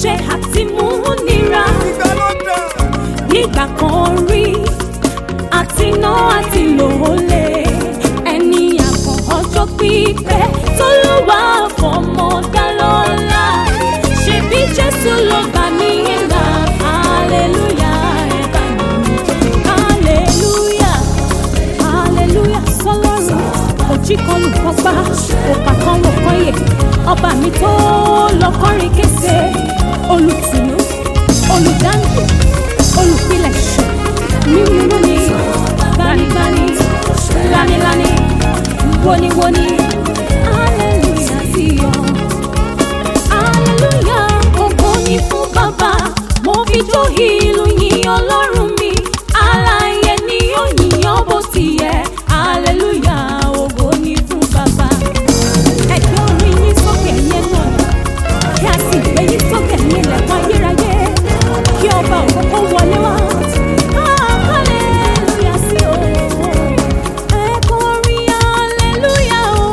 jẹ àti mú nira nígbà kan rí àti ná àti lòólẹ̀ ẹni àkàn ọjọ́ pípẹ́ tó ló wà fọmọ dá lọ́la ṣebí jésù ló gbà mí là hallelujah ẹ bá mi hallelujah hallelujah sọlọ́run òjì kan lùkọ́ gbá òpà kan wò kán yè ọba mi tó lọ́kọ́rin kése olùtùnú olùdáǹdè olùpilẹ̀ṣẹ̀ mímú mi gbanigbani lanilani woniwoni hallelujah sí ọ hallelujah ògo ni fún bàbá mo fi jó ìlú yìn ọlọ́run mi aláyẹ ni ó yìnyán bó ti yẹ hallelujah ògo ni fún bàbá ẹgbẹ́ orin yín sókè yẹn náà kí a sì gbé yín sókè ní ilẹ̀kùn ayérayé kí ọba ògo kó wọlé wá. Ah, hallelujah sí o. Ẹ kọrin hallelujah o.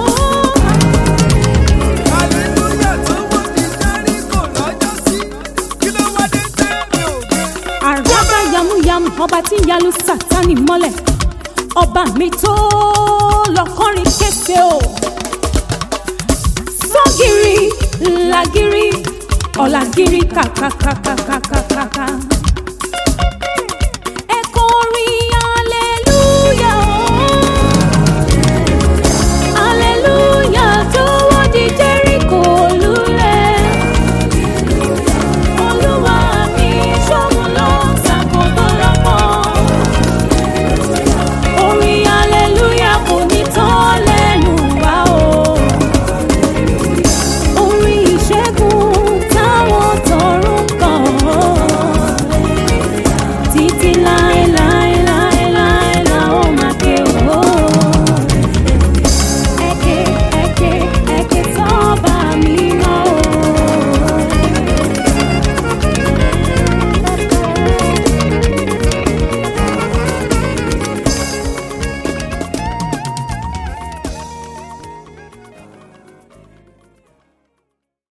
àràbà yamuyamu ọba tí ń yalu sátani mọ́lẹ̀ ọba mi tó lọ́kọ́rin kése o sọ́gìrì làgìrì ọ̀làgìrì kàkàkàkàkàkàkà